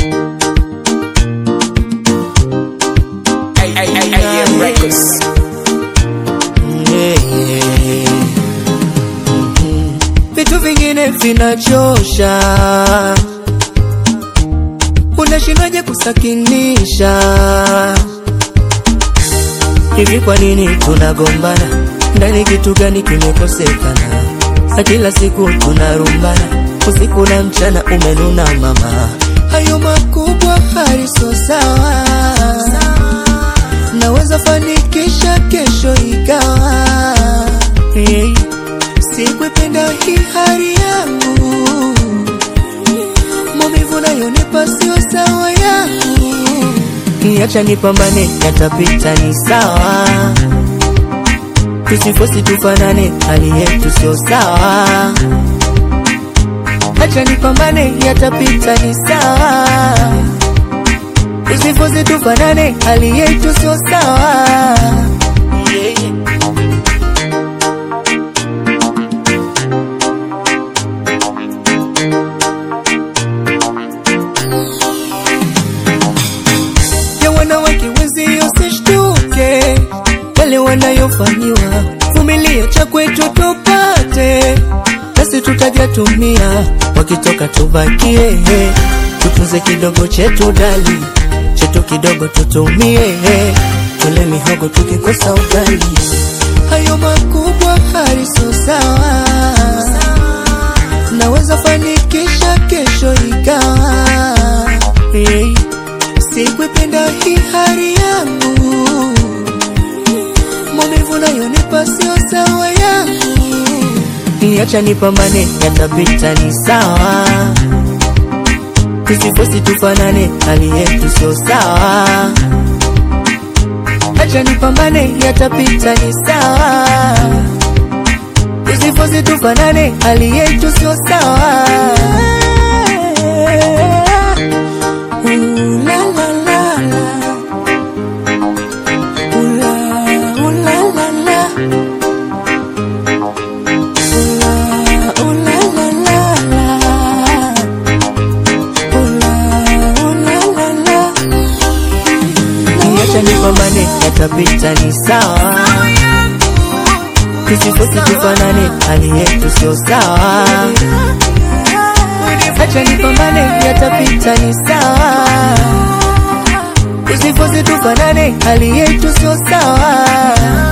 AM Records. Vitu vingine vinachosha, unashindwaje kusakinisha? Hivi kwa nini tunagombana? Ndani kitu gani kimekosekana? Na kila siku tunarumbana, usiku na mchana umenuna mama, hayo makubwa haliso sawa. Naweza fanikisha kesho ikawa hey. Sikuipenda hii hali yangu, maumivu nayonipa sio sawa yangu. Niacha nipambane, yatapita ni sawa. Tusifosi tufanane, hali yetu sio sawa. Acha nipambane, yatapita ni sawa. Tusifosi tufanane, hali yetu sio sawa. Yeah, yeah. ya wanawake wenzio sishtuke wale wanayofanyiwa, vumilia cha kwetu tupate, nasi tutajatumia, wakitoka tubakie, tutunze kidogo chetu dali, chetu kidogo tutumie, tule mihogo tukikosa ugali, hayo makubwa haliso sawa, naweza fanikisha kesho ikawa hey. Sikuipenda hii hali yangu, maumivu nayonipa sio sawa yangu. Niacha nipambane, yatapita ni sawa. Tusifosi tufanane, hali yetu sio sawa. Acha nipambane, yatapita ni sawa. Tusifosi tufanane, hali yetu sio sawa. Ooh la la la la. Ooh la, ooh la la la. Ooh la, ooh la la la la. Ooh la, ooh la la la. Niacha nipambane, yatapita ni sawa. Tusifosi tufanane, hali yetu sio sawa. Acha nipambane, yatapita ni sawa. Tusifosi tufanane, hali yetu sio sawa.